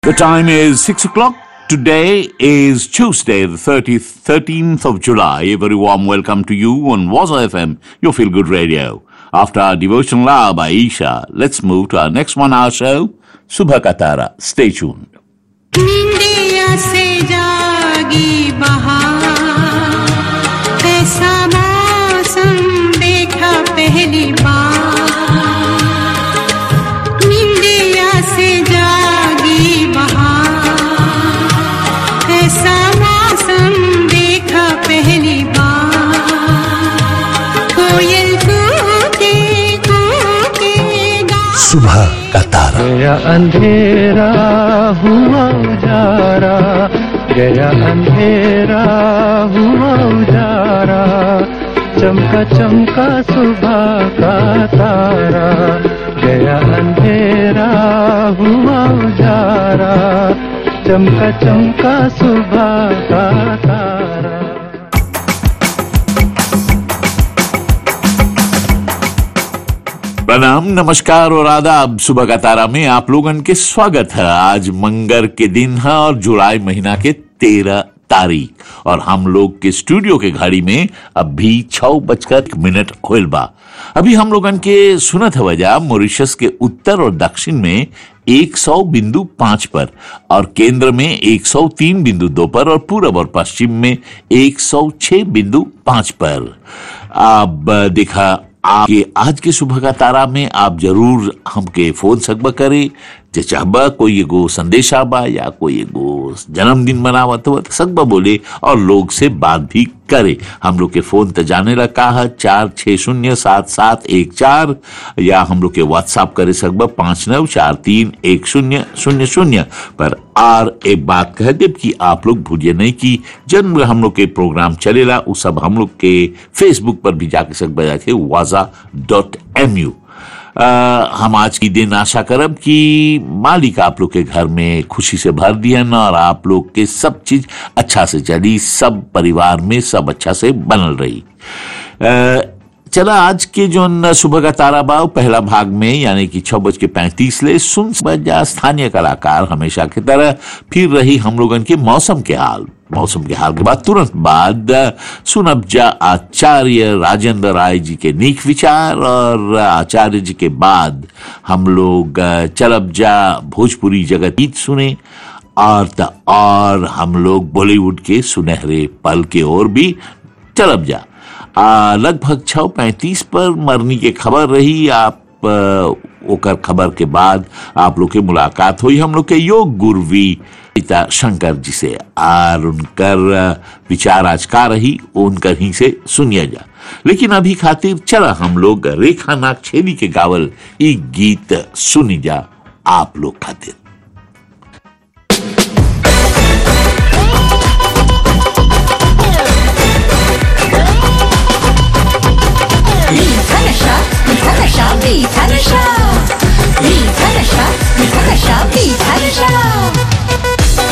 The time is 6 o'clock. Today is Tuesday, the 30th, 13th of July. A very warm welcome to you on Waza FM, your feel good radio. After our devotional hour by Isha, let's move to our next one hour show, Subha Katara. Stay tuned. निंदिया से जागी बहार ऐसा मौसम देखा पहली बार निंदिया से जागी बहार ऐसा मौसम देखा पहली बार कोयल कूके कूके गा सुबह का तारा गया अंधेरा हुआ उजारा गया अंधेरा हुआ उजारा चमका चमका सुबह का तारा गया अंधेरा हुआ उजारा चमका चमका सुबह का तारा प्रणाम नमस्कार और आदाब सुबह का तारा में आप लोगन के स्वागत है आज मंगर के दिन है और जुलाई महीना के तेरह तारीख और हम लोग के स्टूडियो के घड़ी में अभी छह बजकर एक मिनट होल बा अभी हम लोगन के सुनत है वजह मॉरिशस के उत्तर और दक्षिण में 100 बिंदु पांच पर और केंद्र में 103 बिंदु दो पर और पूरब और पश्चिम में 106 बिंदु पांच पर अब देखा आपके आज के सुबह का तारा में आप जरूर हमके फोन सकबा करे जे चाहबा कोई एगो संदेशा बा या कोई एगो जन्मदिन मनावत हो तो सकबा बोले और लोग से बात भी करे हम लोग के फोन तो जाने रखा है चार छः शून्य सात सात एक चार या हम लोग के व्हाट्सएप करे सकबा पाँच नौ चार तीन एक शून्य शून्य शून्य पर आर एक बात कह देव कि आप लोग भूलिए नहीं कि जन्म हम लोग के प्रोग्राम चलेला उ सब हम लोग के फेसबुक पर भी जाके सकबा जाके वाजा डॉट एम यू अ, हम आज की दिन आशा करब कि मालिक आप लोग के घर में खुशी से भर दियन और आप लोग के सब चीज अच्छा से चली सब परिवार में सब अच्छा से बनल रही अ, चला आज के जो न सुबह का तारा बाव पहला भाग में यानी कि छह बज के पैंतीस ले सुन बजा स्थानीय कलाकार हमेशा की तरह फिर रही हम लोगन के मौसम के हाल मौसम के हाल के बाद तुरंत बाद सुनब जा आचार्य राजेंद्र राय जी के नीक विचार और आचार्य जी के बाद हम लोग अ, चलब जा भोजपुरी जगत गीत सुने और त और हम लोग बॉलीवुड के सुनहरे पल के ओर भी चलब जा आ, लगभग छः पैंतीस पर मरनी के खबर रही आप आ, ओकर खबर के बाद आप लोग के मुलाकात हुई हम लोग के योग गुरुवी पिता शंकर जी से और उनकर आ, विचार आज का रही उनकर ही से सुनिए जा लेकिन अभी खातिर चला हम लोग रेखा नाग छेदी के गावल ई गीत सुनी जा आप लोग खातिर 你猜的啥？你猜的啥？你猜的啥？你猜的啥？你猜的啥？你猜的啥？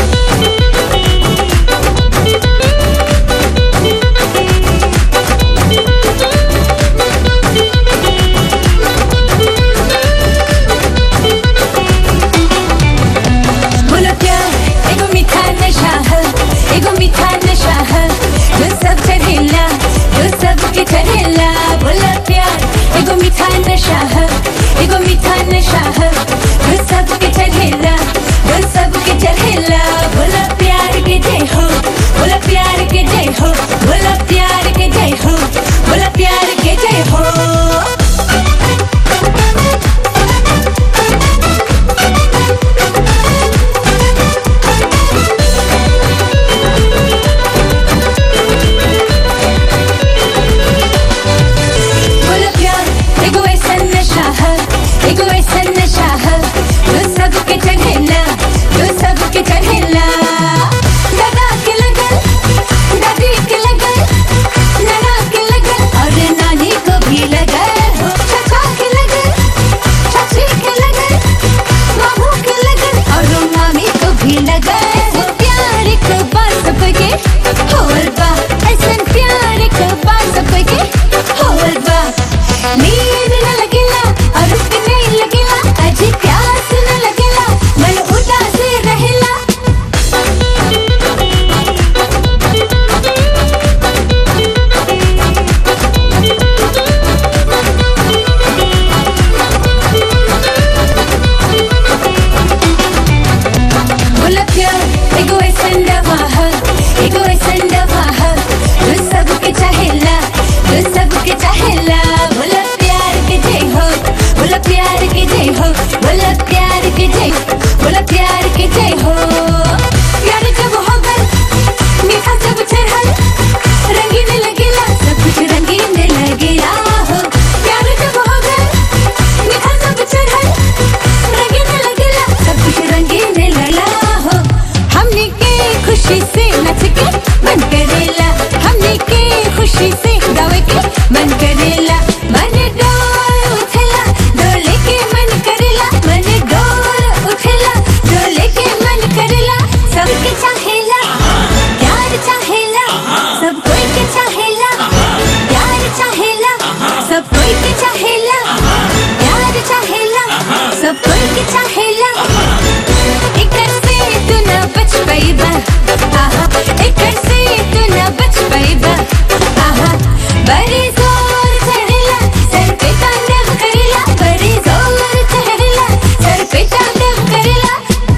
आहा एकर से तू न बच पाइबा आहा बड़ी जोर चढ़ला सर पे तांडव करेला बड़ी जोर चढ़ला सर पे तांडव करेला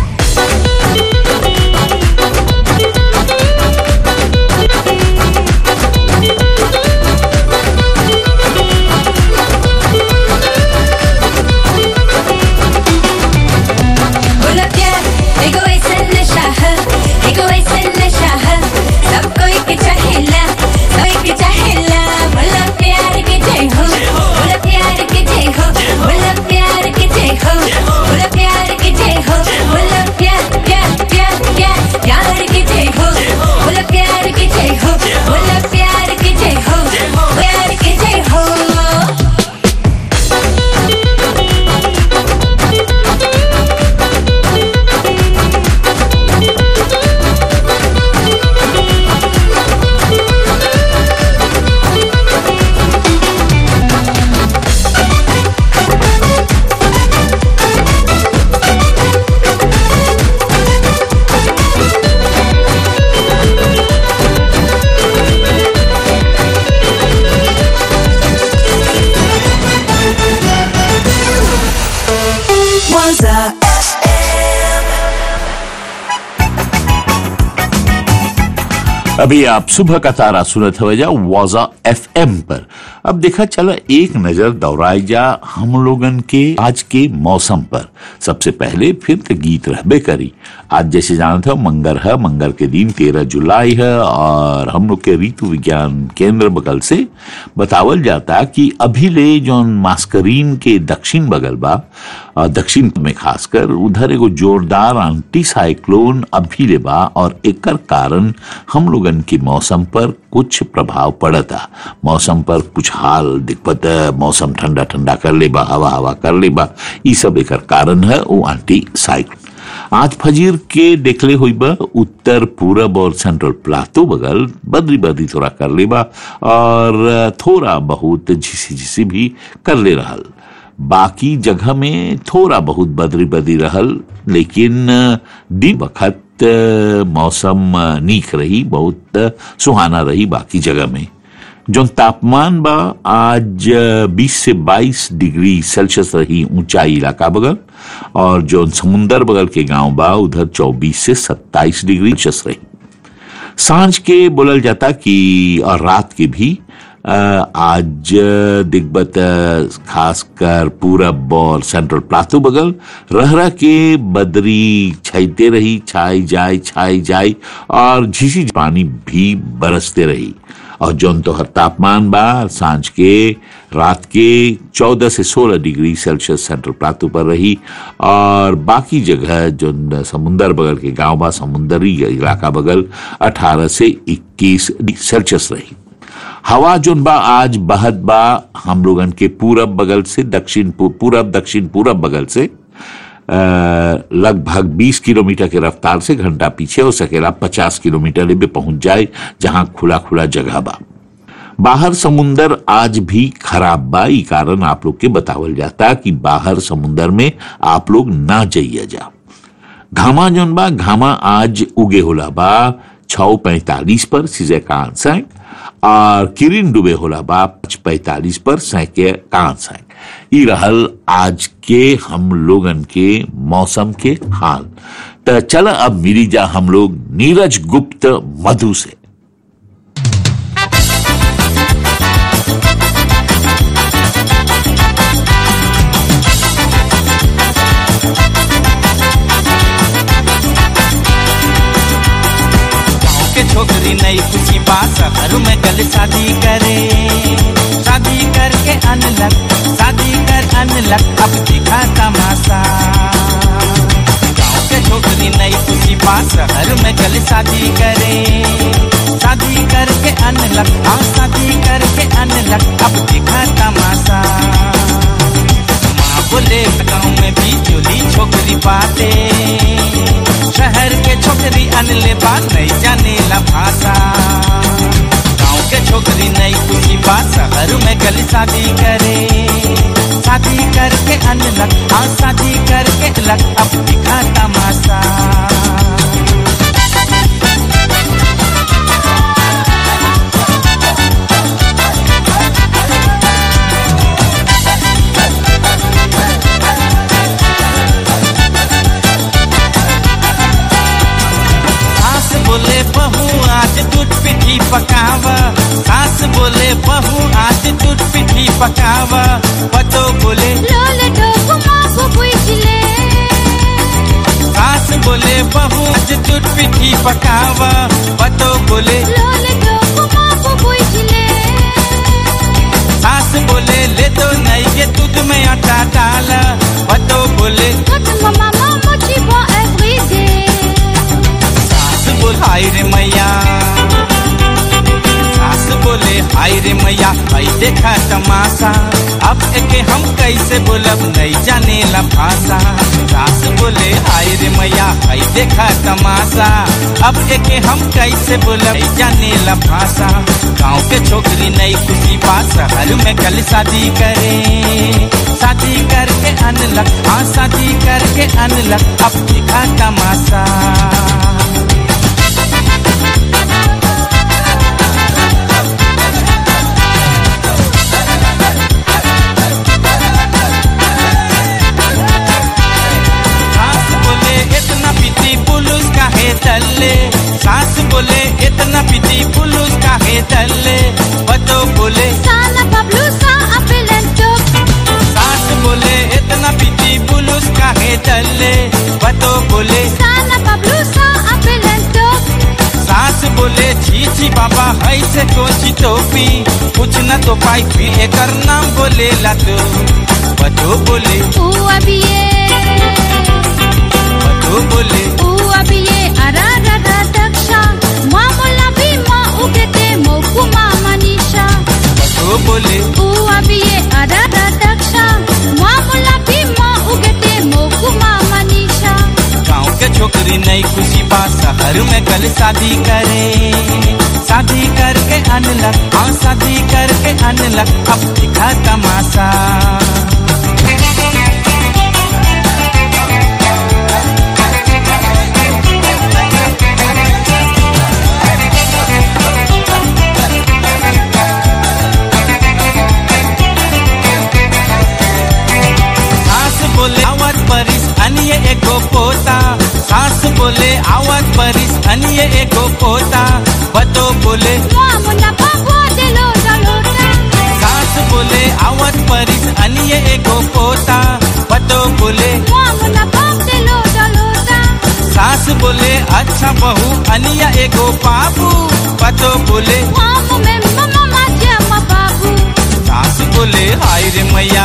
बोला प्यार एगो ऐसन नशा है एगो ऐसन नशा है सब कोई के चाहेला कोई के चाहेला बोला प्यार के जय हो बोला प्यार के जय हो बोला प्यार के जय हो बोला प्यार के जय हो बोला प्यार प्यार प्यार प्यार प्यार के जय हो बोला प्यार के जय हो बोला प्यार के जय हो प्यार के जय हो Waza अभी आप सुबह का तारा सुनत हो जा वाजा एफएम पर अब देखा चला एक नजर दौड़ाई जा हम लोगन के आज के मौसम पर सबसे पहले फिर तो गीत रहबे करी आज जैसे जानते हो मंगर है मंगर के दिन तेरह जुलाई है और हम लोग के ऋतु विज्ञान केंद्र बगल से बतावल जाता कि अभी ले जो मास्करीन के दक्षिण बगल बा और दक्षिण में खासकर उधर एगो जोरदार एंटी साइक्लोन अभी ले बा और एकर कारण हम लोगन के मौसम पर कुछ प्रभाव पड़ता मौसम पर कुछ हाल दिक्कत मौसम ठंडा ठंडा कर ले बा हवा हवा कर ले बा ई सब एकर कारण है वो एंटी साइक्लोन आज फजीर के देखले हुई बा उत्तर पूरब और सेंट्रल प्लाटो बगल बदरी बदरी थोड़ा कर ले बा और थोड़ा बहुत झिसी झिसी भी कर ले रहल बाकी जगह में थोड़ा बहुत बदरी बदरी रहल लेकिन दिन वक्त मौसम नीक रही बहुत सुहाना रही बाकी जगह में जो तापमान बा आज 20 से 22 डिग्री सेल्सियस रही ऊंचाई इलाका बगल और जो समुंदर बगल के गांव बा उधर 24 से 27 डिग्री सेल्सियस रही सांझ के बोलल जाता कि और रात के भी अ, आज दिग्बत खासकर पूरब और सेंट्रल प्लाटो बगल रह रह के बदरी छाईते रही छाई जाए छाई जाए और झीसी पानी भी बरसते रही और जौन तो हर तापमान बा सांझ के रात के 14 से 16 डिग्री सेल्सियस सेंट्रल प्लाटो पर रही और बाकी जगह जो समुंदर बगल के गांव बा समुंदरी इलाका बगल 18 से 21 डिग्री सेल्सियस रही हवा जोन बा आज बहत बा हम लोगन के पूरब बगल से दक्षिण पू- पूरब दक्षिण पूरब बगल से अ, लगभग 20 किलोमीटर के रफ्तार से घंटा पीछे हो सकेला 50 किलोमीटर में पहुंच जाए जहां खुला खुला जगह बा बाहर समुंदर आज भी खराब बा ई कारण आप लोग के बतावल जाता कि बाहर समुंदर में आप लोग ना जाइए जा घामा जोन बा घामा आज उगे होला बा छौ पैंतालीस पर सीजे कान सैंक और किरिन डूबे होला बा पाँच पैंतालीस पर सैके कान सैंक ई रहल आज के हम लोगन के मौसम के हाल तो चल अब मिली जा हम लोग नीरज गुप्त मधु से गाँव के छोकरी नई खुशी बा शहर में गल शादी करे शादी करके अनलक शादी कर अनलक अब दिखा तमाशा गाँव के छोकरी नई खुशी बा शहर में गल शादी करे शादी करके अनलक हाँ शादी करके अनलक अब दिखा तमाशा माँ बोले गाँव में भी चोली छोकरी बाटे शहर के छोकरी अनले बात नहीं जाने ला भाषा गाँव के छोकरी नहीं खुशी बात शहर में गली शादी करे शादी करके अनलक हाँ शादी करके लक अब दिखा तमाशा बोले बहू आज दूध पिठी पकावा सास बोले बहू आज दूध पिठी पकावा पतो बोले लोले ढोकु मागु बुझले सास बोले बहू आज दूध पिठी पकावा पतो बोले लोले ढोकु मागु बुझले सास बोले ले दो नहीं ये दूध में आटा डाला पतो बोले Quand maman mochi bon everyday सास बोल हाय रे मैया सास बोले हाय रे मैया भाई देखा तमाशा अब एके हम कैसे बोलब नहीं जाने ला भाषा सास बोले हाय रे मैया भाई देखा तमाशा अब एके हम कैसे बोलब नहीं जाने ला भाषा गाँव के छोकरी नहीं खुशी बात शहर में कल शादी करे शादी करके अनलक हाँ शादी करके अनलक अब दिखा तमाशा सास बोले इतना पीती पुलुस काहे तल्ले सास बोले इतना पीती पुलुस काहे तल्ले बतो बोले Sana Pablo sa apelento सास बोले इतना पीती पुलुस काहे तल्ले बतो बोले Sana Pablo sa apelento सास बोले छी छी बाबा है से कोची टोपी कुछ न तो पाई फिर एकर नाम बोले ला तो बतो बोले U abiye बतो बोले U abiye arara daksha Mamula bima ugete moku mama nisha बतो बोले U abiye arara daksha Mamula bima ugete moku mama nisha गाँव के छोकरी नई खुशी बा शहर में कल शादी करे शादी करके अनलक हाँ शादी करके अनलक अब दिखा तमाशा सास बोले आवत परिस अनिये एगो पोता सास बोले आवत परिस अनिये एगो पोता बतो बोले Mamula pagwa de lo dalota सास बोले आवत परिस अनिये एगो पोता बतो बोले Mamula pag de lo dalota सास बोले अच्छा बहू अनिया एगो बाबू बतो बोले Mamu me mama maja ma babu सास बोले हाय रे मैया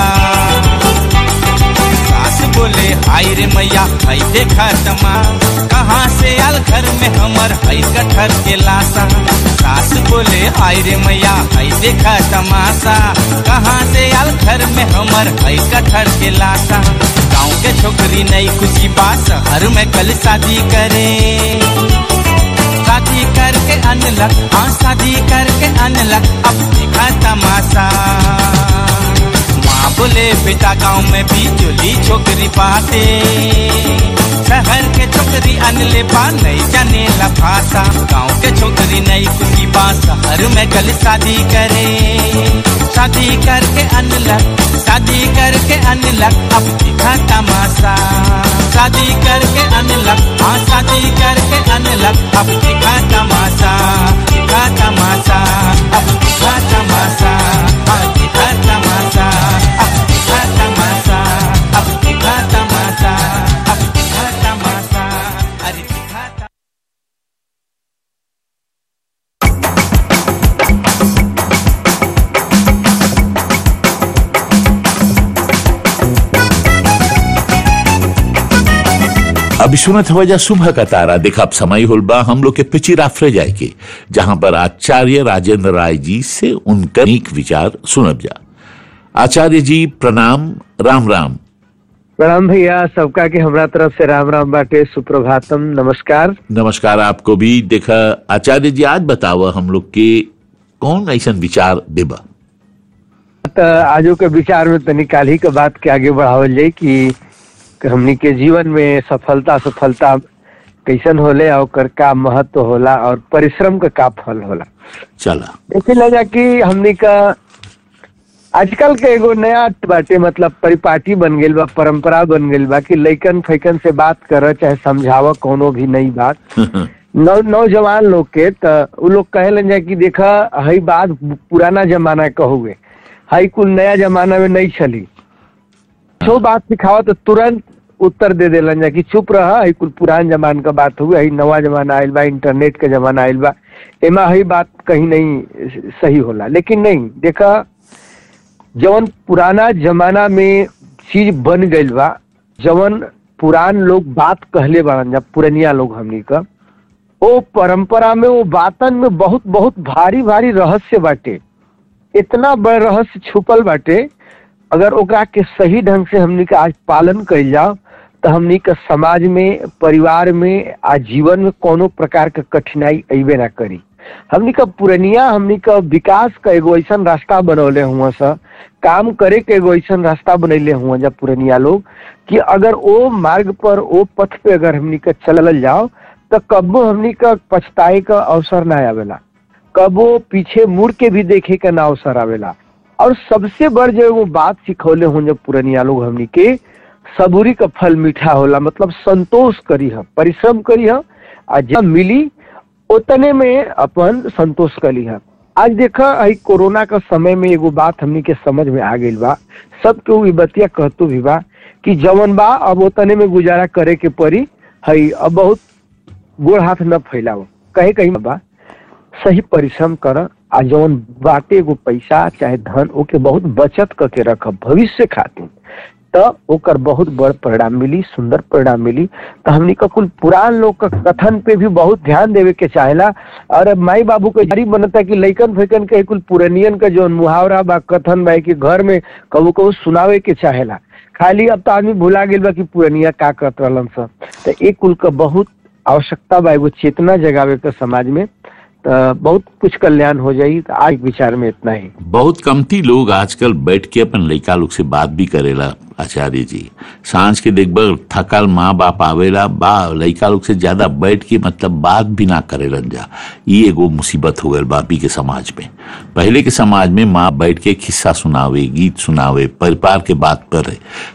सास बोले हाय रे मैया हई देखा तमा कहाँ से आल घर में हमर हई कठर के लाशा सास बोले हाय रे मैया हई देखा तमाशा कहाँ से आल घर में हमर हई कठर के लाशा गाँव के छोकरी नई खुशी बात शहर में कल शादी करे शादी करके अनलक हाँ शादी करके अनलक अब दिखा तमाशा माँ बोले बेटा गाँव में भी जोली छोकरी पाते शहर के छोकरी अनले बा नहीं जाने ला भाषा गाँव के छोकरी नहीं खुशी बा शहर में कल शादी करे शादी करके अनलक शादी करके अनलक अब दिखा तमाशा शादी करके अनलक हाँ शादी करके अनलक अब दिखा तमाशा दिखा तमाशा अब दिखा तमाशा हाँ दिखा तमाशा अब दिखा तमाशा अब दिखा तमाशा अब दिखा तमाशा अरे दिखा तमाशा अभी सुनत हो जा सुबह का तारा देखा अब समय होल बा हम लोग के पिची राफरे जाए के जहां पर आचार्य राजेंद्र राय जी से उनका एक विचार सुनब जा आचार्य जी प्रणाम राम राम प्रणाम भैया सबका के हमरा तरफ से राम राम बाटे सुप्रभातम नमस्कार नमस्कार आपको भी देखा आचार्य जी आज बताओ हम लोग के कौन ऐसा विचार देबा त आजो के विचार में तनी काल्हि के बात के आगे बढ़ावल जाई कि हमनी के जीवन में सफलता सफलता कैसन होले और ओकर का महत्व होला और परिश्रम का का फल होला चला देखे लगा कि हमनी का आजकल के एगो नया बाटे मतलब परिपाटी बन गेल बा परंपरा बन गेल बा कि लइकन फैकन से बात कर चाहे समझाव कोनो भी नई बात नौ नौजवान लोग के त उ लोग कहेलन जा कि देखा हई बात पुराना जमाना का हुए हई कुल नया जमाना में नहीं चली जो बात सिखावा तो तुरंत उत्तर दे देलन जा कि चुप रह हई कुल पुरान जमाना का बात हुए हई नवा जमाना आइल बा इंटरनेट के जमाना आइल बा एमा हई बात कहीं नहीं सही होला लेकिन नहीं देखा जवन पुराना जमाना में चीज बन गइल बा जवन पुरान लोग बात कहले बाड़न जा पुरनिया लोग हमनी का ओ परंपरा में वो बातन में बहुत बहुत भारी भारी रहस्य बाटे इतना बड़ रहस्य छुपल बाटे अगर ओकरा के सही ढंग से हमनी के आज पालन कइल जाओ तो हमनी के समाज में परिवार में आ जीवन में कोनो प्रकार के कठिनाई अइबे ना करी हमनी का पुरनिया हमनी का विकास का एगो ऐसा रास्ता बनौले हुआ सा काम करे के एगो ऐसा रास्ता बनैले हुआ जब पुरनिया लोग कि अगर ओ मार्ग पर ओ पथ पे अगर हमनी का चलल जाओ तो कबो हमनी का पछताए का अवसर ना आवेला कबो पीछे मुड़ के भी देखे का ना अवसर आवेला और सबसे बड़ जो वो बात सिखौले हों जब पुरनिया लोग हमनी के सबूरी का फल मीठा होला मतलब संतोष करी है परिश्रम करी है आ जब मिली उतने में अपन संतोष करी है आज देखा आई कोरोना का समय में एगो बात हमनी के समझ में आ गई बा सबके उ बतिया कहतो भी बा कि जवन बा अब उतने में गुजारा करे के पड़ी हई अब बहुत गोड़ हाथ न फैलाओ कहे कहीं बा सही परिश्रम कर आ जवन बाटे एगो पैसा चाहे धन ओके बहुत बचत करके रख भविष्य खातिर त ओकर बहुत बड़ परिणाम मिली सुंदर परिणाम मिली तो हमनी का कुल पुरान लोग का कथन पे भी बहुत ध्यान देवे के चाहेला और अब माई बाबू के जारी बनता कि लइकन फेकन के कुल पुरनियन का जो मुहावरा बा कथन बा कि घर में कबू कबू सुनावे के चाहेला खाली अब तो आदमी भुला गेल बा कि पुरनिया का करत रहलन सब तो एक कुल का बहुत आवश्यकता बा एगो चेतना जगावे के समाज में तो बहुत कुछ कल्याण हो जाई तो आज विचार में इतना ही बहुत कमती लोग आजकल बैठ के अपन लड़का लोग से बात भी करेला आचार्य जी सांझ के देखबर थकल माँ बाप आवेला बा लड़का लोग से ज्यादा बैठ के मतलब बात भी ना करेलन जा ये एगो मुसीबत हो गल बापी के समाज में पहले के समाज में माँ बैठ के किस्सा सुनावे गीत सुनावे परिवार के बात पर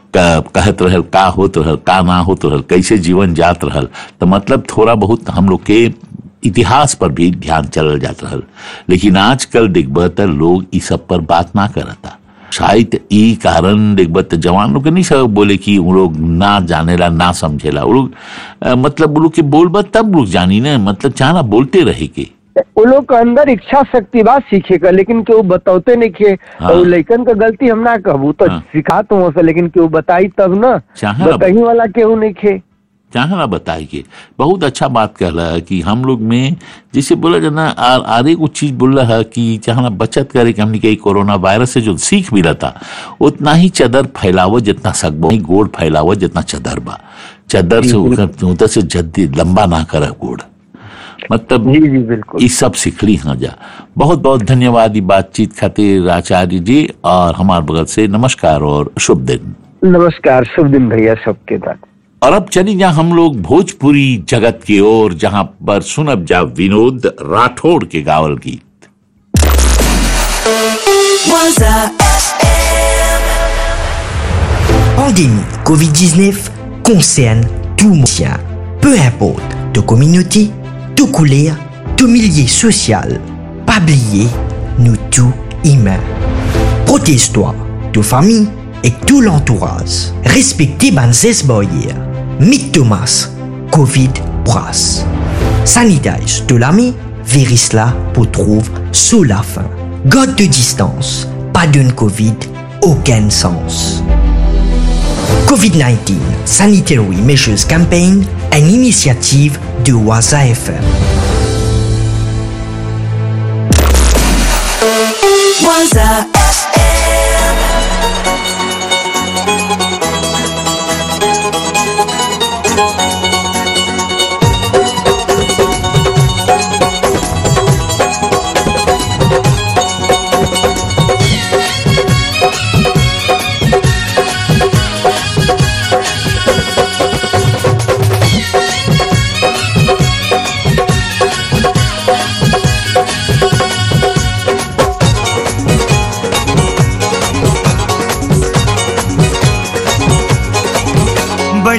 क- कहत रहल का होत रहल का ना होत रहल कैसे जीवन जात रहल तो मतलब थोड़ा बहुत हम लोग के इतिहास पर भी ध्यान चलल जात रहल लेकिन आजकल देखब त लोग ई सब पर बात ना करता शायद ई कारण देखब त जवान लोग के नहीं सब बोले कि वो लोग ना जानेला ना समझेला वो लोग अ, मतलब वो लोग के बोलबा तब लोग जानी ना मतलब चाहना बोलते रहे के वो लोग के अंदर इच्छा शक्ति बा सीखे का लेकिन केहू बताते नहीं खे हाँ। और लइकन का गलती हम ना कहबू तो हाँ। सिखा तो हो लेकिन केहू बताई तब ना चाहे ना बताही वाला केहू नहीं खे चाहे ना बताए के बहुत अच्छा बात कहला है कि हम लोग में जैसे बोला जाना आर आरे कुछ चीज बोल रहा है कि चाहे ना बचत करे कि हमने कही कोरोना वायरस से जो सीख मिला था उतना ही चदर फैलावो जितना सकबो नहीं गोड़ फैलावो जितना चदर बा चदर से उधर उधर से जल्दी लंबा ना करे गोड़ मतलब जी जी बिल्कुल ये सब सीखली हाँ जा बहुत बहुत धन्यवाद ये बातचीत खातिर आचार्य जी और हमारे बगल से नमस्कार और शुभ दिन नमस्कार शुभ दिन भैया सबके साथ और अब चली जा हम लोग भोजपुरी जगत की ओर जहां पर सुनब जा विनोद राठौड़ के गावल गीत Pandémie Covid-19 concerne tout le monde. Peu importe de communauté, de couleur, de milieu social. Pas oublier, nous tous humains. Protège-toi, de famille et tout l'entourage. Respectez Banzes Boyer. Mick Thomas, Covid brasse. Sanitage de l'ami, virus là pour trouver sous la fin. God de distance, pas d'une Covid, aucun sens. COVID-19 Sanitary Measures Campaign, une initiative de Waza FM.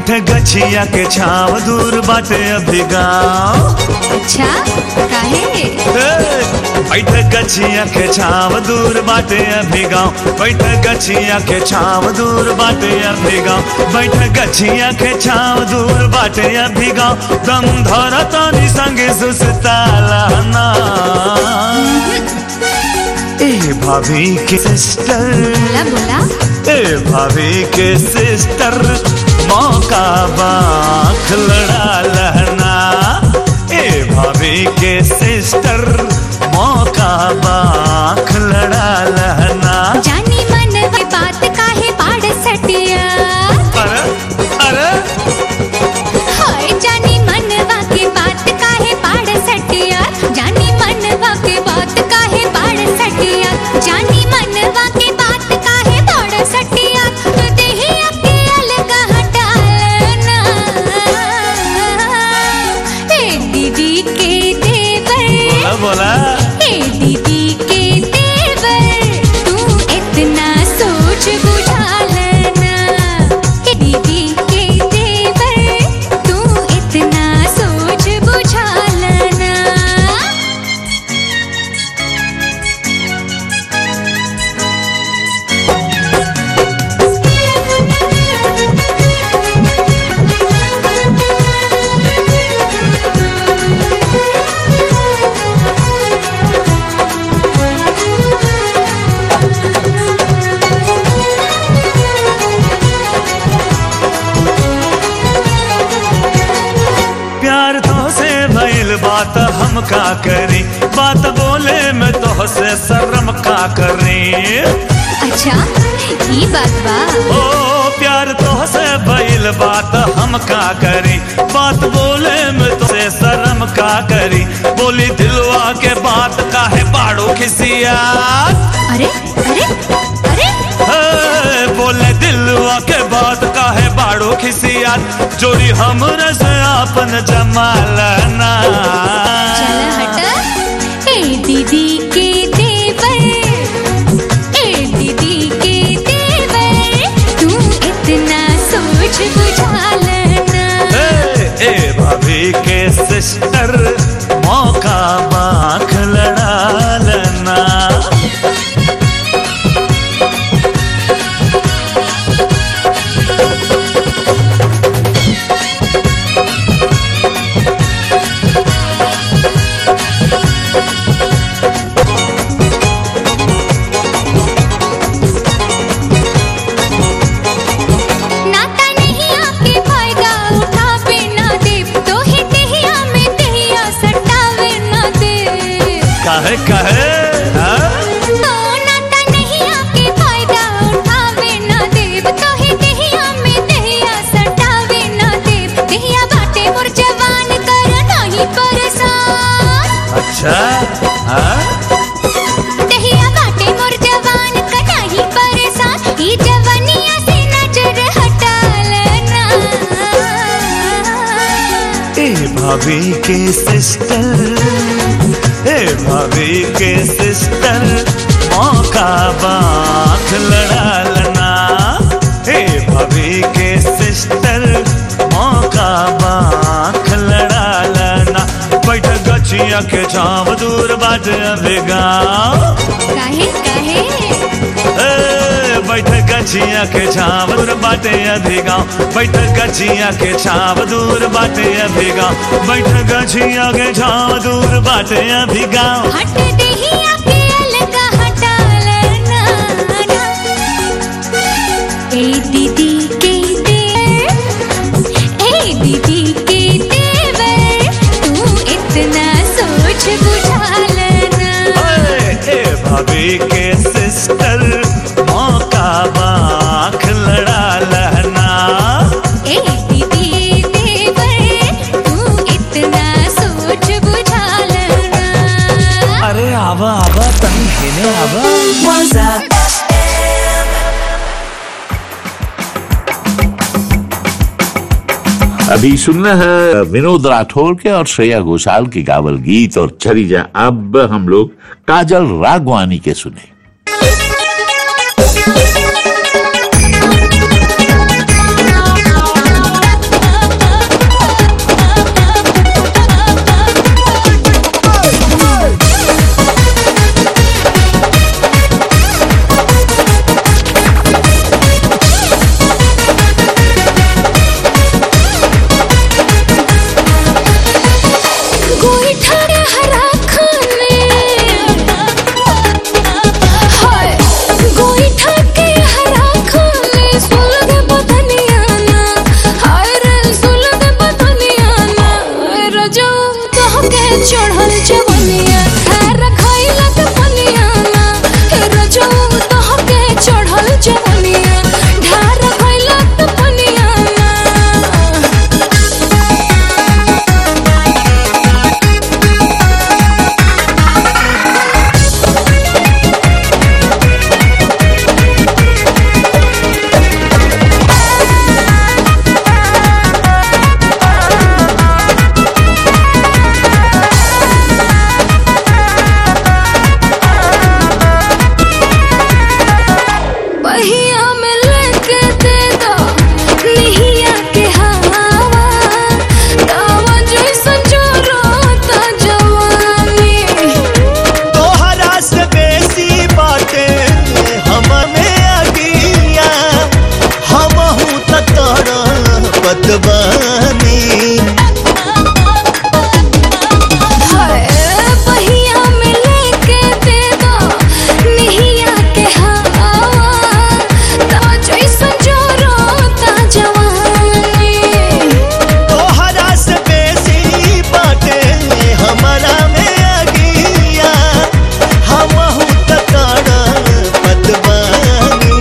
बैठ गछिया के छाव दूर बाटे अभी गाँव अच्छा काहे बैठ गछिया के छाव दूर बाटे अभी गाँव बैठ गछिया के छाव दूर बाटे अभी गाँव बैठ गछिया के छाव दूर बाटे अभी गाँव दम धर तानी संगे सुसताला ना ए भाभी के सिस्टर बोला बोला ए भाभी के सिस्टर मौका बाख लड़ा लहना ए भाभी के सिस्टर मौका बाख लड़ा लहना जानी मन में बात काहे पाड़ सटिया अरे अरे हाय जानी मनवा के बात काहे पाड़ सटिया जानी मनवा के बात काहे पाड़ सटिया जानी मनवा के बात काहे पाड़ सटिया तो देही अके अलग हटालना ए दीदी के देवर बोला बोला ए दीदी के देवर तू इतना सोच बुझा लेना ए दीदी के देवर तू इतना सोच बुझा लेना प्यार तो से भइल बात हम का करी बात बोले में तो से शर्म का करी अच्छा ये बात बा ओ प्यार तो से भइल बात हम का करी बात बोले में तो से शर्म का करी बोली दिलवा के बात काहे बाड़ो खिसिया अरे अरे अरे हे, बोले दिलवा के बात काहे बाड़ो खिसिया जोड़ी हमरे से आपन जमालना चल हट ए दीदी के देवर ए दीदी के देवर तू इतना सोच बुझा लेना ए, ए भाभी के सिस्टर मौका बाख लड़ा लेना नाता नहीं आके फायदा उठावे ना दे तो ही दहिया में दहिया सटावे ना दे काहे काहे हाँ? तो नाता नहीं आके फायदा उठावे ना दे तो ही दहिया में दहिया सटावे ना दे दहिया बाटे मोर जवान कर नहीं परेशान अच्छा हाँ? दहिया बाटे मोर जवान कर नहीं परेशान ई जवानिया से नजर हटा लेना ए भाभी के सिस्टर ए भाभी के सिस्टर मौका बाख लड़ा लेना ए भाभी के सिस्टर मौका बाख लड़ा लेना बैठ गछिया के छाव दूर बाट अभी गाँव काहे काहे ए, बैठ गछिया के छाव दूर बाटे अभी गाँव बैठ गछिया के छाव दूर बाटे अभी गाँव बैठ गछिया के छाव दूर बाटे अभी गाँव हट दहिया के अलग हटा लेना ए दीदी के देवर ए दीदी के देवर तू इतना सोच बुझा लेना ए, ए भाभी के सिस्टर मौका बाख लड़ा लहना ए दीदी देवर तू इतना सोच बुझा लेना अरे आवा आवा तनी खेने आवा अभी सुनना है विनोद राठौर के और श्रेया घोषाल के गावल गीत और चली जा अब हम लोग काजल रागवानी के सुने के चढ़ल जवनिया खार खइला के पनिया ना हे रजौ तो के चढ़ल जवनिया ढार खइला के पनिया ना पहिया में लेके दे दो निहिया के हवा तावा जैसन जोरोता जवानी तोहरा से बेसी बाटे हम में अगिया हम हूँ तोड़ पतवानी हाय पहिया में लेके दे दो निहिया के हवा तावा जैसन जोरोता जवानी तोहरा से बेसी बाटे हमारा में अगिया हम हूँ तोड़ पतवानी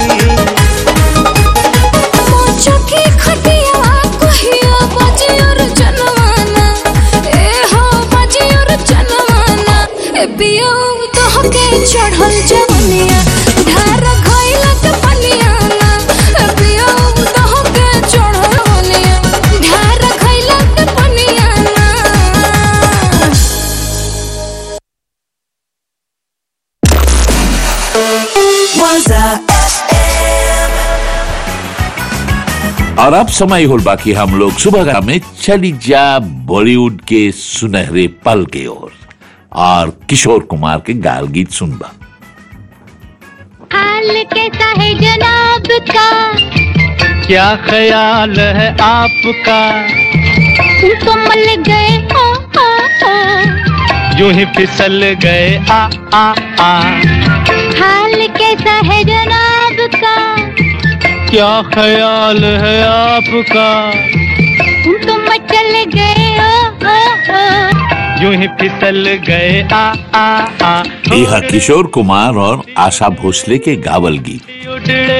चौकी खटिया कहिया बजियर जनवाना ए हो बजियर जनवाना ए बियो तो के चढ़ल जवनिया ढार खइला के पनिया ना ए बियो तो के चढ़ल जवनिया ढार खइला के पनिया ना और अब समय होल बाकी हम लोग सुबह में चली जा बॉलीवुड के सुनहरे पल के ओर और किशोर कुमार के गाल गीत सुनबा हाल कैसा है जनाब का क्या ख्याल है आपका तुम तो मल गए ओ ओ ओ यूं ही फिसल गए आ आ आ हाल कैसा है जनाब का क्या ख्याल है आपका तुम तो मचल गए ओ ओ ओ यूं ही फिसल गए आ आ आ यह किशोर कुमार और आशा भोसले के गावल गीत उड़े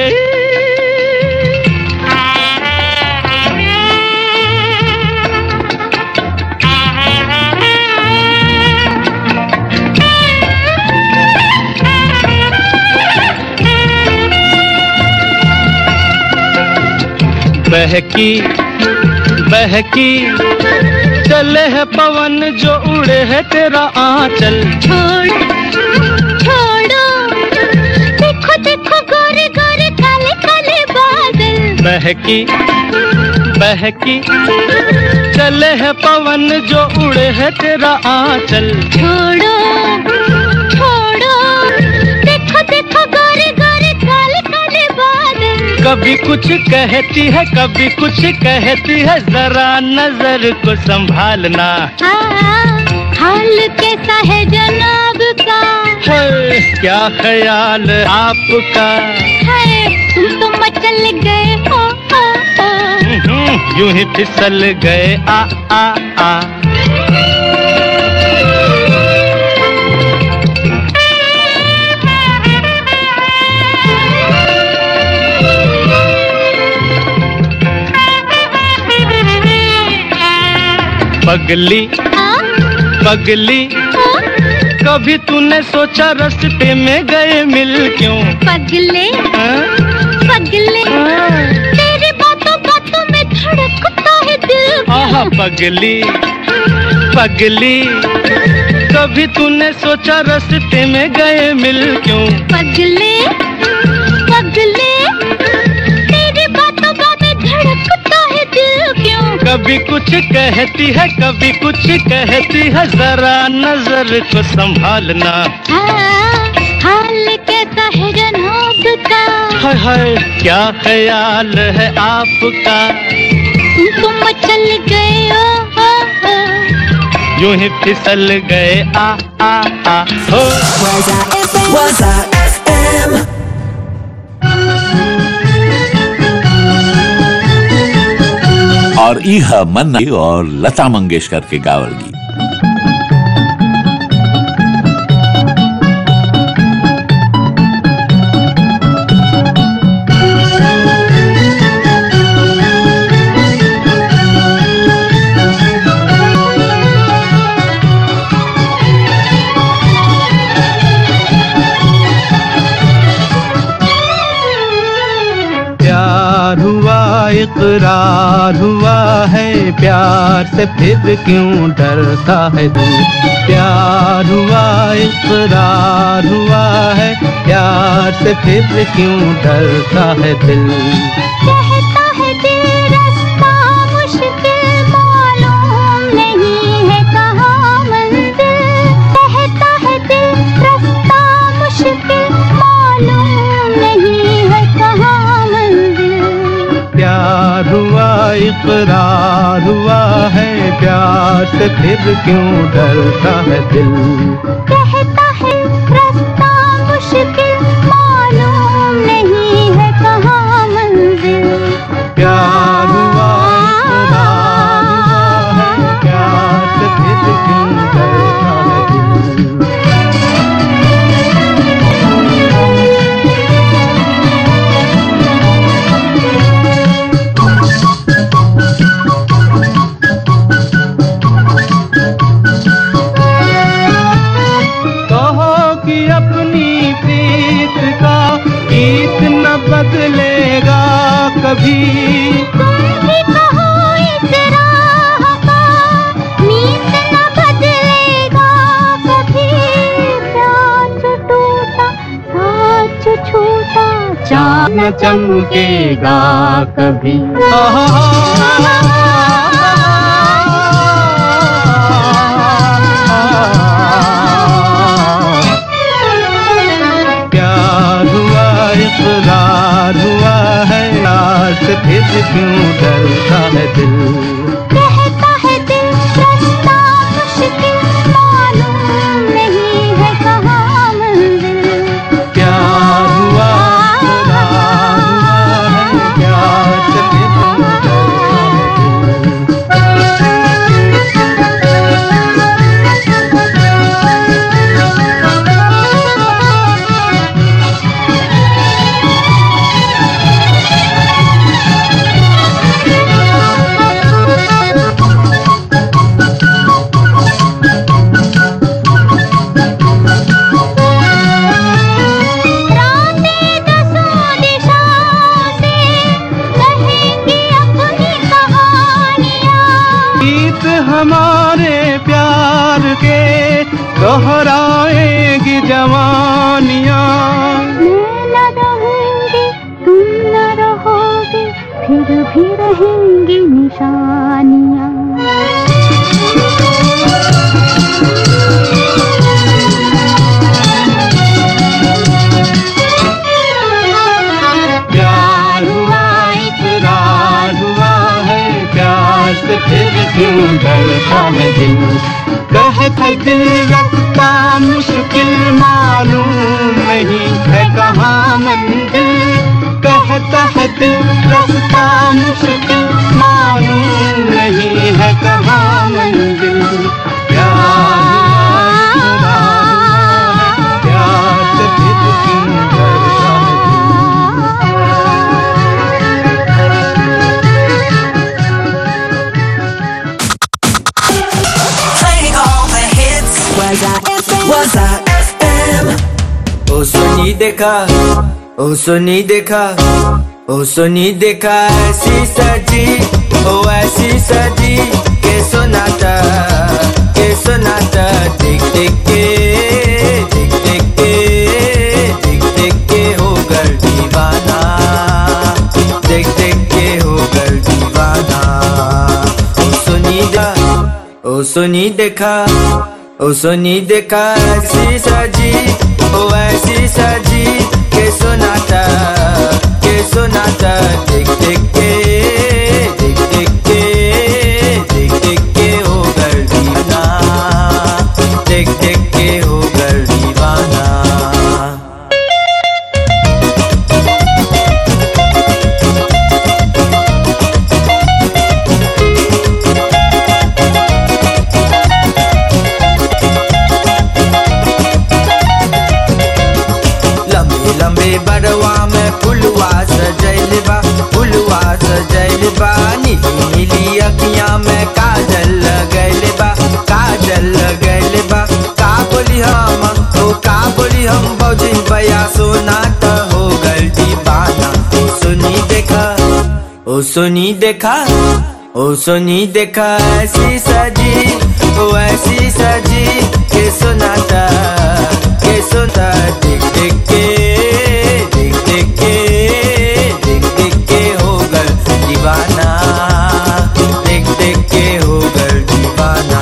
बहकी बहकी चले है पवन जो उड़े है तेरा आंचल छोड़ छोड़ो देखो देखो गोरे गोरे काले काले बादल बहकी बहकी चले है पवन जो उड़े है तेरा आंचल छोड़ो छोड़ो देखो देखो गोरे गोरे काले काले बादल कभी कुछ कहती है कभी कुछ कहती है जरा नजर को संभालना हाँ, हाल कैसा है जनाब का है, क्या ख्याल आपका है तुम तो मचल गए हो ओ, ओ। हम्म, यूं ही फिसल गए आ आ आ पगली हाँ, पगली हाँ, कभी तूने सोचा रास्ते में गए मिल क्यों पगले हाँ? पगले हाँ। तेरी बातों बातों में धड़कता है दिल आहा पगली पगली कभी तूने सोचा रास्ते में गए मिल क्यों पगले पगले तेरी बातों बातों में धड़कता है दिल क्यों कभी कुछ कहती है कभी कुछ कहती है जरा नजर को संभालना हाँ, हाल कैसा है जनाब का हाय हाय क्या ख्याल है आपका तुम तो मचल गए हो, हो, हो। यूं ही फिसल गए आ आ आ हो और यह मन्ना और लता मंगेशकर के गावल गीत इकरार हुआ है प्यार से फिर क्यों डरता है दिल प्यार हुआ इकरार हुआ है प्यार से फिर क्यों डरता है दिल कहता है दिल रास्ता मुश्किल मालूम नहीं है कहाँ मंजिल कहता है दिल रास्ता मुश्किल मालूम नहीं है कहाँ मंजिल प्यार हुआ इकरार हुआ है प्यार से फिर क्यों डरता है दिल कहता है रास्ता मुश्किल मालूम नहीं है कहाँ मंजिल प्यार हुआ इकरार हुआ है प्यार से फिर क्यों डरता है दिल कहो कि अपनी प्रीत का गीत न बदलेगा कभी तुम भी कहो इस राह का मीत न बदलेगा कभी प्यार जो टूटा साथ जो छूटा चाँद न चमकेगा कभी प्यार हुआ इकरार हुआ है प्यार से फिर क्यों डरता है दिल कहता है दिल रास्ता मुश्किल मालूम नहीं है कहाँ मंजिल प्यार हुआ इकरार हुआ है प्यार से फिर क्यों डरता है दिल रातें दसों दिशाओं से कहेंगी अपनी कहानियाँ गीत हमारे प्यार के दोहराएगी जवानियाँ मैं न रहूंगी तुम न रहोगे फिर भी रहेंगी निशानियाँ प्यार हुआ इकरार हुआ है प्यार से फिर क्यों डरता है दिल कहता दिल रखता मुश्किल मालूम नहीं है कहाँ मंजिल कहता है दिल रखता मुश्किल मालूम नहीं है कहाँ मंजिल प्यार हुआ इकरार हुआ है, प्यार से फिर क्यों डरता है दिल Playing all the hits. Was I FM? Was I FM? ओ सोनी देखा ओ सोनी देखा ओ सोनी देखा ऐसी सजी ओ ऐसी सजी के सोनाता के सोनाता देख देख के देख देख के देख देख के हो गल दीवाना देख देख के हो गल दीवाना ओ सोनी देखा ओ सोनी देखा ओ सोनी देखा ऐसी सजी ओ ऐसी सजी के सोनाता के सोनाता देख देख के देख देख के देख देख के हो गल दीवाना देख देख के हो गल दीवाना लंबे लंबे बड़वा में फुलवा सजैल बा फुलवा सजैल बा नीली नीली अखियां में काजल लगैल बा काजल लगैल बा का बोली हम ओ का बोली हम बौजी बया सोना त हो गल दीवाना ओ सुनी देखा ओ ओ सोनी देखा ओ सोनी देखा ऐसी सजी ओ ऐसी सजी के सुनाता के सुनता देख देख के देख देख के देख देख के हो गल दीवाना देख देख के हो गल दीवाना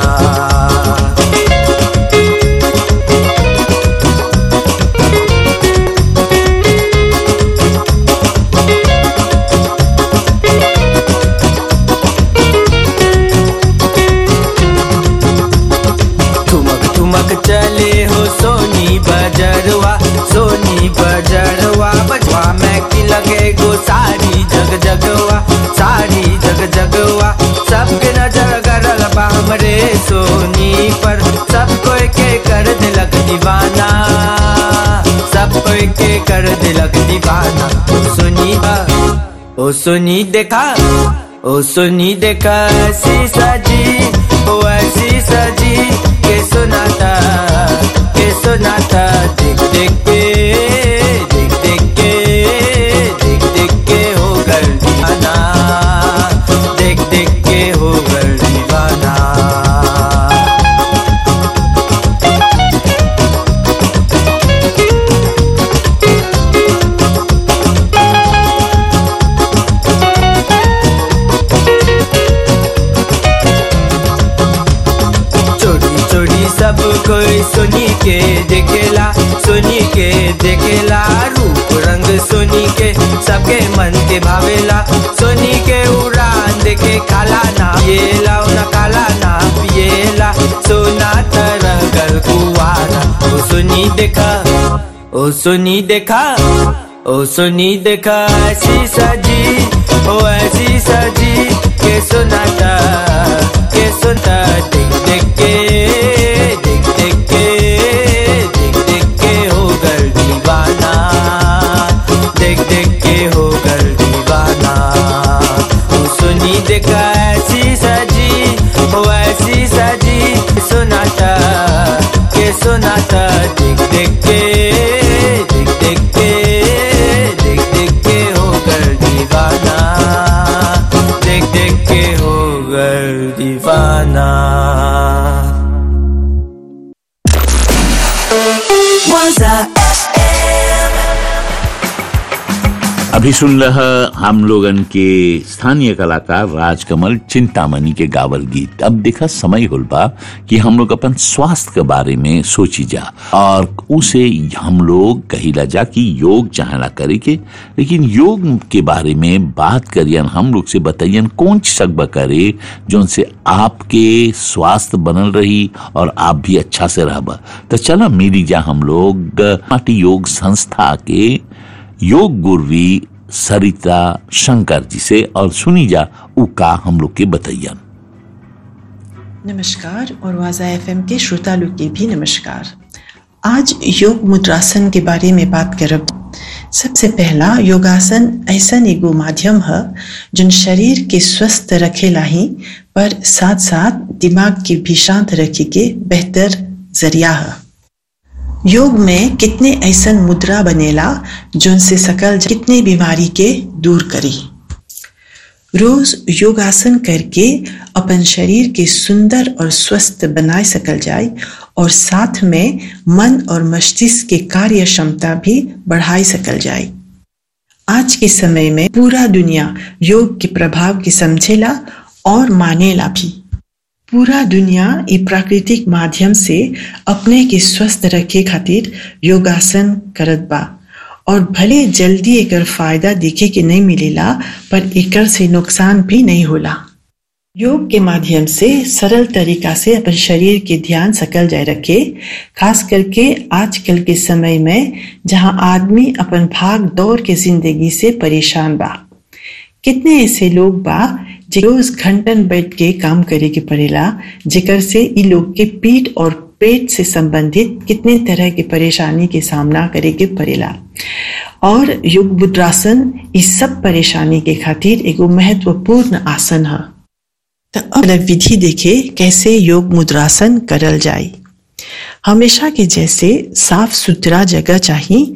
ठुमक ठुमक चले हो सोनी बजरवा सोनी बजरवा बजवा में की लगे गो सारी जग जगवा सारी जग जगवा सबके नजर गरल बा हमरे सोनी पर सब कोई के कर दिलक दीवाना सब कोई के कर दिलक दीवाना ओ सोनी बा ओ सोनी देखा ओ सोनी देखा ऐसी सजी ओ ऐसी सजी के सुनाता के सुनाता देख देख के देख देख के देख देख के हो गल दीवाना देख देख के हो गल दीवाना चोरी चोरी सब कोई सुनी के देखेला सुनी के देखेला रूप रंग सुनी के सबके मन के भावेला सुनी के उड़ान देखे खाला ना पिएला ना काला ना पिएला सोना तरह गल कुआरा ओ सुनी देखा ओ सुनी देखा ओ सुनी देखा ऐसी सजी ओ ऐसी सजी के सुनाता के सुनता देख देख के देख देख के देख देख के हो गल दीवाना देख देख के हो गल दीवाना ओ सुनी देखा ऐसी सजी ओ ऐसी सजी सुनाता के सुनाता देख देख के देख देख के देख देख के हो गल दीवाना देख देख के हो गल दीवाना Waza अभी सुन रहा हम लोगन के स्थानीय कलाकार राजकमल चिंतामणि के गावल गीत अब देखा समय होल बा कि हम लोग अपन स्वास्थ्य के बारे में सोची जा और उसे हम लोग कहिला जा कि योग चाहला करे के लेकिन योग के बारे में बात करियन हम लोग से बताइयन कौन सकबा करे जो से आपके स्वास्थ्य बनल रही और आप भी अच्छा से रहबा तो चला मिली जा हम लोग माटी योग संस्था के योग गुरवी सरिता शंकर जी से और सुनी जा उका हम लोग के बतैयन नमस्कार और वाजा एफएम के श्रोता लोग के भी नमस्कार आज योग मुद्रासन के बारे में बात करब सबसे पहला योगासन ऐसा एगो माध्यम है जो शरीर के स्वस्थ रखेला ही पर साथ साथ दिमाग के भी शांत रखे के बेहतर जरिया है योग में कितने ऐसन मुद्रा बनेला जोन से सकल कितने बीमारी के दूर करी रोज योगासन करके अपन शरीर के सुंदर और स्वस्थ बनाए सकल जाए और साथ में मन और मस्तिष्क के कार्य क्षमता भी बढ़ाई सकल जाए आज के समय में पूरा दुनिया योग के प्रभाव के समझेला और मानेला भी पूरा दुनिया ये प्राकृतिक माध्यम से अपने के स्वस्थ रखे खातिर योगासन करत बा और भले जल्दी एकर फायदा दिखे के नहीं मिलेला पर एकर से नुकसान भी नहीं होला योग के माध्यम से सरल तरीका से अपन शरीर के ध्यान सकल जाए रखे खास करके आजकल के समय में जहां आदमी अपन भाग दौड़ के जिंदगी से परेशान बा कितने ऐसे लोग बा जे रोज घंटन बैठ के काम करे के पड़ेला जेकर से इ लोग के पीठ और पेट से संबंधित कितने तरह के परेशानी के सामना करे के पड़ेला और योग मुद्रासन इस सब परेशानी के खातिर एगो महत्वपूर्ण आसन है तो अब विधि देखे कैसे योग मुद्रासन करल जाए हमेशा के जैसे साफ सुथरा जगह चाहिए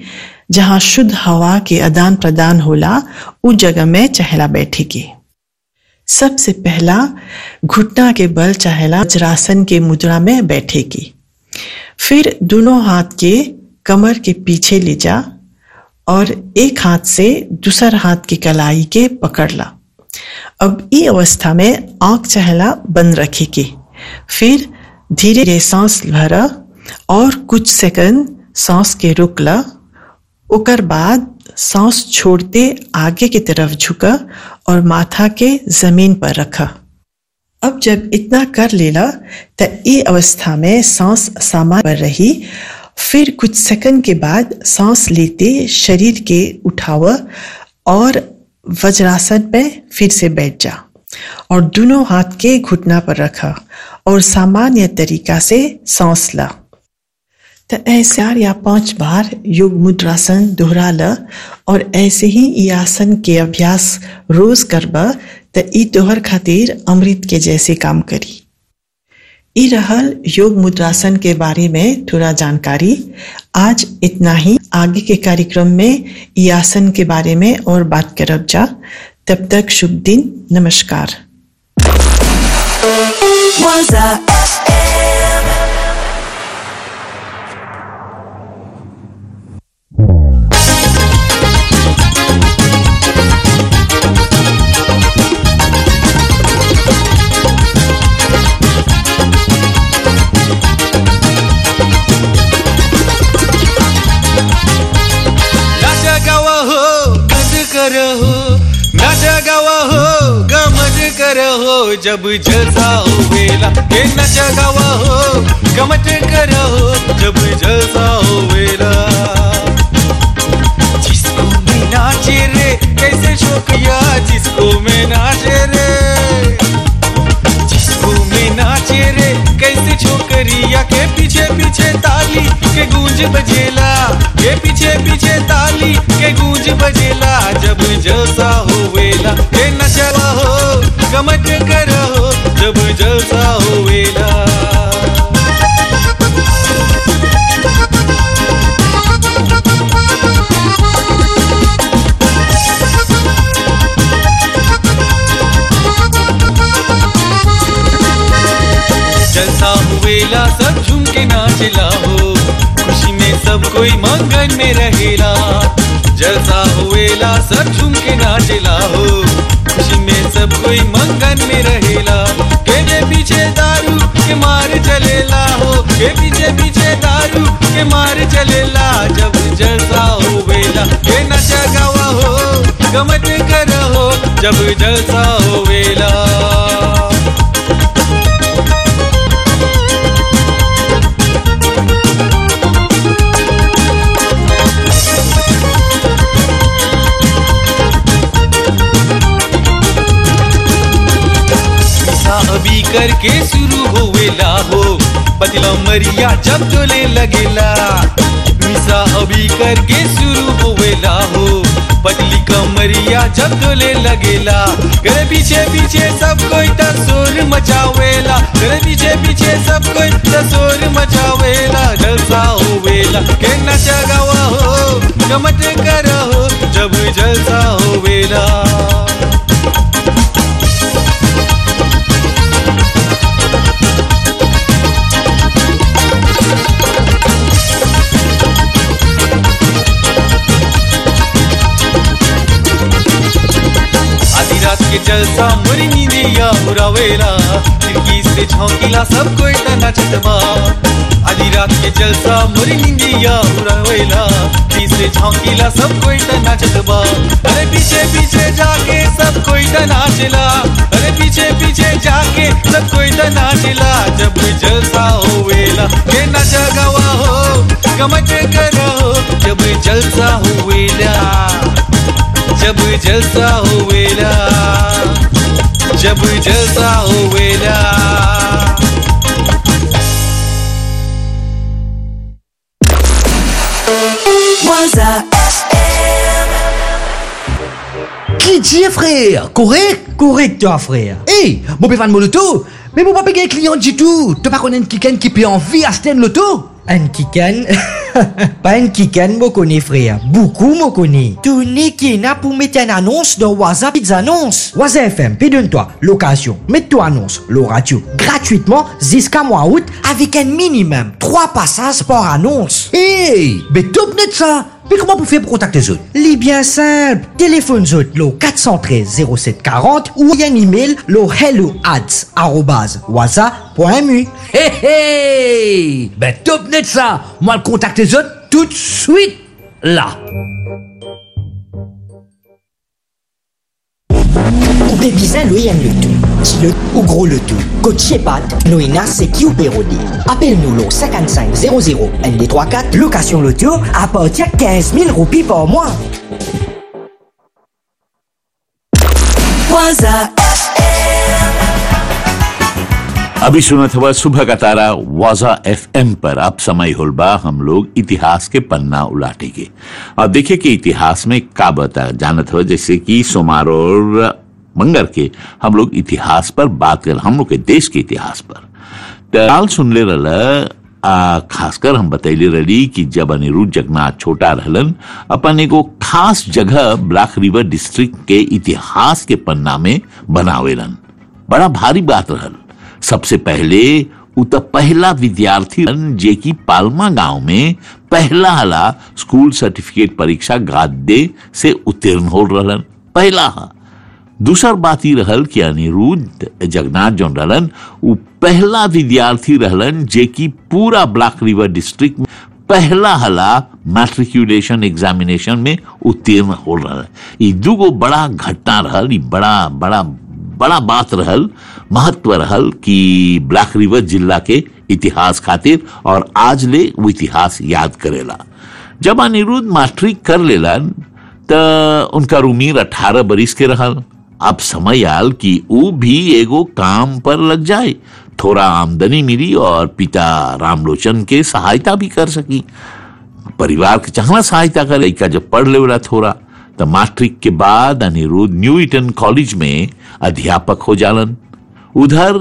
जहाँ शुद्ध हवा के आदान प्रदान होला उ जगह में चहला बैठेगी सबसे पहला घुटना के बल चहला वज्रासन के मुद्रा में बैठेगी फिर दोनों हाथ के कमर के पीछे ले जा और एक हाथ से दूसर हाथ की कलाई के पकड़ ला अब ई अवस्था में आंख चहला बंद रखेगी फिर धीरे धीरे सांस भरा और कुछ सेकंड सांस के रुक ला ओकर बाद सांस छोड़ते आगे की तरफ झुका और माथा के जमीन पर रखा अब जब इतना कर लेला तो ये अवस्था में सांस सामान्य पर रही फिर कुछ सेकंड के बाद सांस लेते शरीर के उठावा और वज्रासन पे फिर से बैठ जा और दोनों हाथ के घुटना पर रखा और सामान्य तरीका से सांस ला तो ऐसे चार या पांच बार योग मुद्रासन दोहरा ल और ऐसे ही ई आसन के अभ्यास रोज करबा तो ई तोहर खातिर अमृत के जैसे काम करी ई रहल योग मुद्रासन के बारे में थोड़ा जानकारी आज इतना ही आगे के कार्यक्रम में ई आसन के बारे में और बात करब जा तब तक शुभ दिन नमस्कार Waza FM. नाचा गावा हो गज कर हो नाचा गावा हो गमज कर हो जब जलसा हो वेला ये नाचा गावा हो गमज कर हो जब जलसा हो वेला जिसको मैं नाचे रे कैसे शोकिया जिसको मैं नाचे रे जिसको मैं नाचे रे कैसे छोकरिया के पीछे पीछे ताली के गूंज बजेला के पीछे पीछे ताली के गूंज बजेला जब जलसा होवेला के नशा हो गमट करो जब जलसा होवेला जलसा हुएला सब झूम के नाचला हो खुशी में सब कोई मंगन में रहेला जलसा हुएला सब झूम के नाचला हो खुशी में सब कोई मंगन में रहेला के जे पीछे दारू के मार चलेला हो के पीछे पीछे दारू के मार चलेला जब जलसा होवेला के नशा गावा हो गमत कर हो जब जलसा होवेला सा अभी करके शुरू होवेला हो पतिला मरिया जब चले लगेला मिसा अभी करके शुरू होवेला हो पतली कमरिया जब चले लगेला घर पीछे पीछे सब कोई तसोर मचावेला घर पीछे पीछे सब कोई तसोर मचावेला जलसा होवेला के नशा गावा हो गमत करो जब जलसा होवेला आधी रात के जलसा मोरी नींदिया उड़ावेला खिड़की से झोंकीला सब कोई तना चटमा आधी रात के जलसा मोरी नींदिया उड़ावेला खिड़की से झोंकीला सब कोई तना चटमा अरे पीछे पीछे जाके सब कोई तना चला अरे पीछे पीछे जाके सब कोई तना चला जब जलसा होवेला के नशा गवा हो गमत करो जब जलसा होवेला जब जलसा होवेला जब जलसा होवेला Waza Qui dit frère Correct Correct toi frère Hey, mon péfan mon loto Mais mon papa est client du tout Tu pas connaître quelqu'un qui peut envie à Sten Loto Un Kikan Pas un Kikan, me connais frère. Beaucoup me connais. Tu n'es qui n'a pour mettre une annonce dans WhatsApp Pizza Annonce. WhatsApp FM, puis donne-toi l'occasion. Mets-toi annonce, le radio, gratuitement jusqu'à mois août avec un minimum 3 passages par annonce. Hey, mais top net ça mais comment vous faites pour contacter les autres Les bien simple. Téléphone autres, le 413 0740 ou un email le hello ads waza.mu. Hey, hey Ben top net ça Moi, le contacte les autres tout de suite, là Ou des bizarres, lui, aime le tout. Si le ou gros le tout. Coach Pat, nous ina c'est qui ou pérodé. Appelle-nous le 55 00 ND34, location le tour, à partir de 15 000 roupies par mois. Waza अभी सुना था वह सुबह का तारा वाजा FM पर अब समय होलबा हम लोग इतिहास के पन्ना उलाटेंगे और देखिए कि इतिहास में का बता जानत हो जैसे कि सोमार और मंगर के हम लोग इतिहास पर बात कर हम लोग के देश के इतिहास पर ताल सुन ले रहा आ, खासकर हम बतैले रही कि जब अनिरुद्ध जगन्नाथ छोटा रहलन अपन एगो खास जगह ब्लैक रिवर डिस्ट्रिक्ट के इतिहास के पन्ना में बनावेलन बड़ा भारी बात रहल सबसे पहले उ त पहला विद्यार्थी रहन जे की पालमा गांव में पहला हला स्कूल सर्टिफिकेट परीक्षा गाद्य से उत्तीर्ण हो रहलन पहला हा दूसर बात ही रहल कि अनिरुद्ध जगन्नाथ जौन रहलन उ पहला विद्यार्थी रहलन जे की पूरा ब्लैक रिवर डिस्ट्रिक्ट में पहला हला मैट्रिकुलेशन एग्जामिनेशन में उत्तीर्ण हो रहल ई दूगो बड़ा घटना रहल ई बड़ा बड़ा बड़ा बात रहल महत्व रहल कि ब्लैक रिवर जिला के इतिहास खातिर और आज ले वो इतिहास याद करेला जब अनिरुद्ध मास्टरी कर लेलन त उनका उम्र अठारह बरिस के रहल अब समय आल कि ऊ भी एगो काम पर लग जाए थोड़ा आमदनी मिली और पिता रामलोचन के सहायता भी कर सकी परिवार के चाहना सहायता करे लड़का जब पढ़ लेवला थोड़ा तो मैट्रिक के बाद अनिरुद्ध न्यू ईटन कॉलेज में अध्यापक हो जालन उधर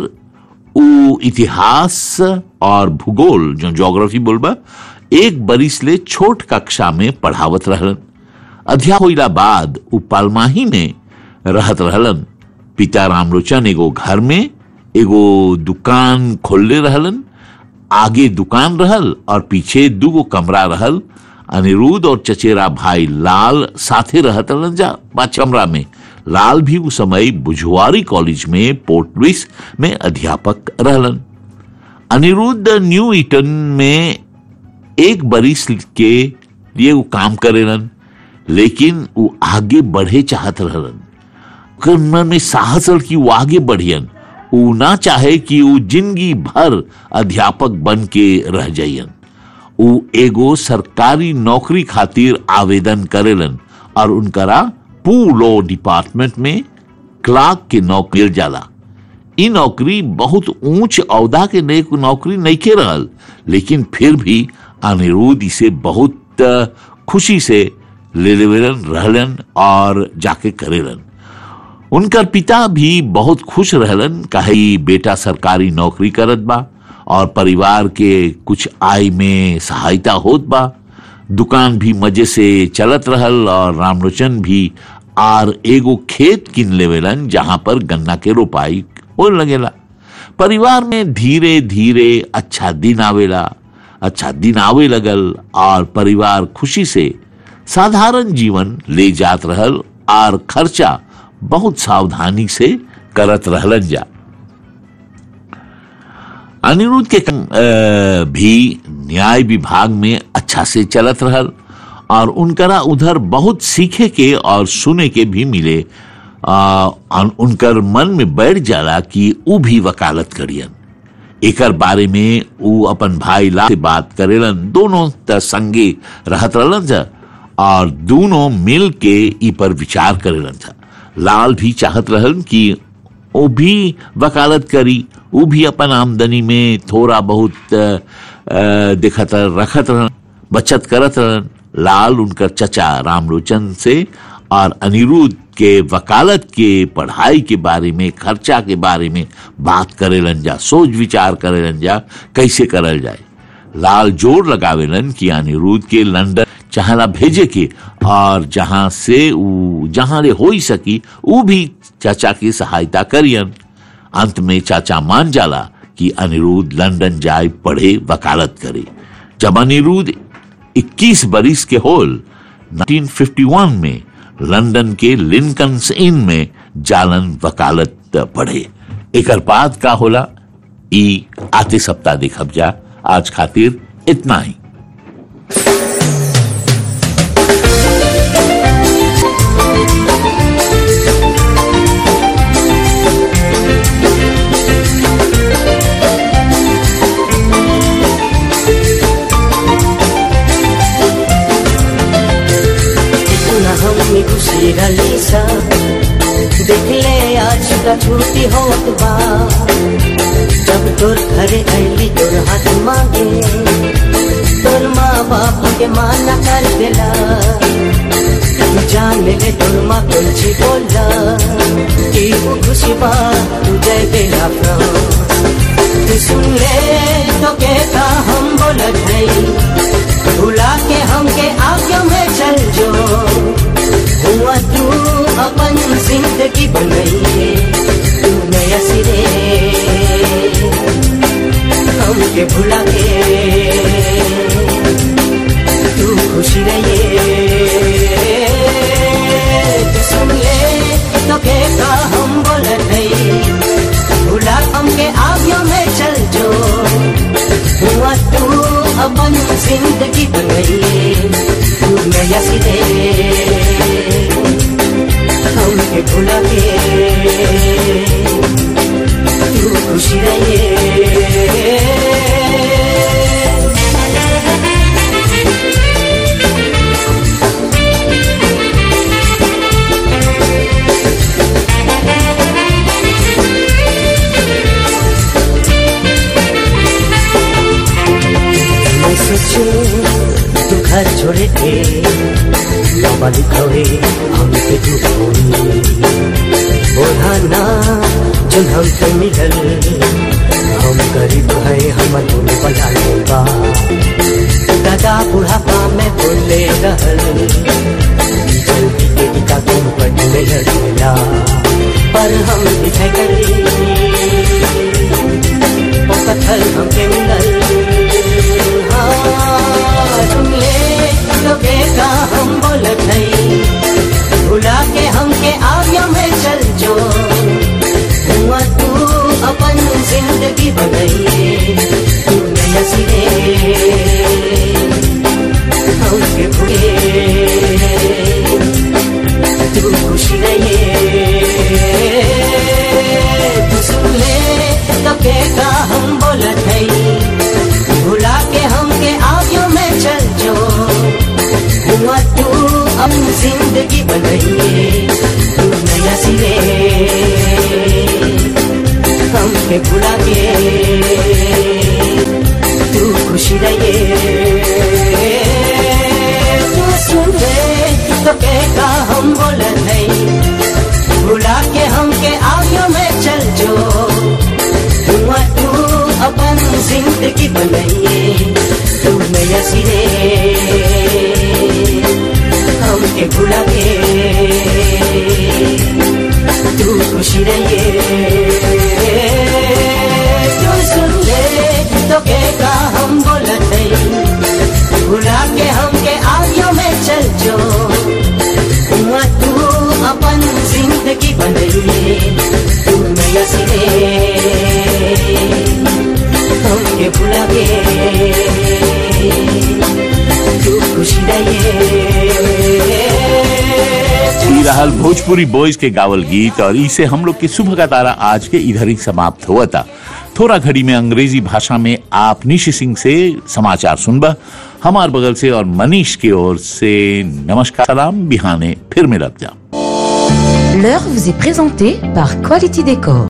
उ इतिहास और भूगोल जो ज्योग्राफी बोलबा एक बरिस ले छोट कक्षा में पढ़ावत रहलन अध्यापक होइला बाद उ पालमाही में रहत रहलन पिता रामलोचन एगो घर में एगो दुकान खोलले रहलन आगे दुकान रहल और पीछे दूगो कमरा रहल अनिरुद्ध और चचेरा भाई लाल साथे रहत रहलन जा पाँच कमरा में लाल भी उस समय बुझवारी कॉलेज में पोर्ट लुइस में अध्यापक रहलन अनिरुद्ध न्यू ईटन में एक बरिस के लिए वो काम करेलन लेकिन वो आगे बढ़े चाहत रहलन ओकर मन में साहस रह कि वो आगे बढ़ियन वो ना चाहे कि वो जिंदगी भर अध्यापक बन के रह जाइयन वो एगो सरकारी नौकरी खातिर आवेदन करेलन और उनकरा पू लॉ डिपार्टमेंट में क्लार्क के नौकरी जाला ई नौकरी बहुत ऊंच औदा के ने नौकरी नहीं के रहल लेकिन फिर भी अनिरुद्ध इसे बहुत अ, खुशी से ले लेवेलन रहलन और जाके करेलन उनकर पिता भी बहुत खुश रहलन काहे ई बेटा सरकारी नौकरी करत बा और परिवार के कुछ आय में सहायता होत बा दुकान भी मजे से चलत रहल और रामलोचन भी आर एगो खेत किन लेवेलन जहां पर गन्ना के रोपाई हो लगेला परिवार में धीरे धीरे अच्छा दिन आवेला अच्छा दिन आवे लगल और परिवार खुशी से साधारण जीवन ले जात रहल और खर्चा बहुत सावधानी से करत रहलन जा अनिरुद्ध के काम, अ, भी न्याय विभाग में अच्छा से चलत रहल और उनकरा उधर बहुत सीखे के और सुने के भी मिले आ, अन- उनकर मन में बैठ जाला कि ऊ भी वकालत करियन एकर बारे में ऊ अपन भाई ला से बात करेलन दोनों त संगे रहत रहलन जा और दोनों मिल के ई पर विचार करेलन था लाल भी चाहत रहन कि वो भी वकालत करी वो भी अपन आमदनी में थोड़ा बहुत अ, अ, देखत रहन, रखत रहन बचत करत रहन लाल उनकर चचा रामलोचन से और अनिरुद्ध के वकालत के पढ़ाई के बारे में खर्चा के बारे में बात करेलन जा सोच विचार करेलन जा कैसे करल जाए लाल जोर लगावेलन कि अनिरुद्ध के लंदन चाहला भेजे के और जहां से ऊ जहां रे हो ही सकी ऊ भी चाचा की सहायता करियन अंत में चाचा मान जाला कि अनिरुद्ध लंदन जाए पढ़े वकालत करे जब अनिरुद्ध 21 बरिस के होल 1951 में लंदन के लिंकन्स इन में जालन वकालत पढ़े एकर बाद का होला ई आते सप्ताह देखब जा आज खातिर इतना ही पुनः हमने खुशी रली सा देख ले आज का छुट्टी होत बा जब तोर घरे अली तोर हाथ मांगे तोर माँ बाप के माना कर देला जान ले तोर माँ कुछ बोला कि वो खुशी बा तुझे बेला तू सुन ले तो कहता हम बोलत नहीं भुला के हमके आगे में चल जो हुआ तू अपन जिंदगी बनाइए तू नया सिरे हमके भुला के तू खुश रहिए तू सुन ले तो कहता हम बोलत नहीं भुला हमके आगे में चल जो हुआ तू अपन जिंदगी बनाइए तू नया सिरे हमके भुला के तू खुशी रहिए मैं सोचे तू घर छोड़े थे बाबा लिखवे हम पे तू बोलाना जो हम पे मिलल हम गरीब है हम तुम बना लेगा दादा बुढ़ापा में बोले रहल जल्दी के टिका तुम पर नहीं लगेला पर हम दिखाई करी वो कथल हमके मिलल का हम बोलत नहीं भुला के हमके आगे में चल जो हुआ तू अपन जिंदगी बनाइए तू नया सिरे हमके भूले तू खुश रहिए तू सुन ले तो का हम बोलत नहीं भुला के हमके आगे में चल जो हुआ तू अब जिंदगी बनाइए तू नया सिरे हमके भुला के तू खुश रहिए तू सुन ले तो कहता हम बोलत नहीं भुला के हमके आगे में चल जो हुआ तू अपन जिंदगी बनाइए तू नया सिरे हमके भुला के तू खुशी रहिए तू सुन ले तो कहता हम बोलत नहीं भुला के हमके आगे में चल जो हुआ तू अपन जिंदगी बनाइए तू नया सिरे हमके भुला के तू खुशी रहिए ई रहल भोजपुरी बॉयज के गावल गीत और इसे हम लोग के सुबह का तारा आज के इधर ही समाप्त हुआ था थोड़ा घड़ी में अंग्रेजी भाषा में आप निशि सिंह से समाचार सुनबा हमार बगल से और मनीष की ओर से नमस्कार सलाम बिहाने फिर मिलब जा L'heure vous est présentée par Quality Décor.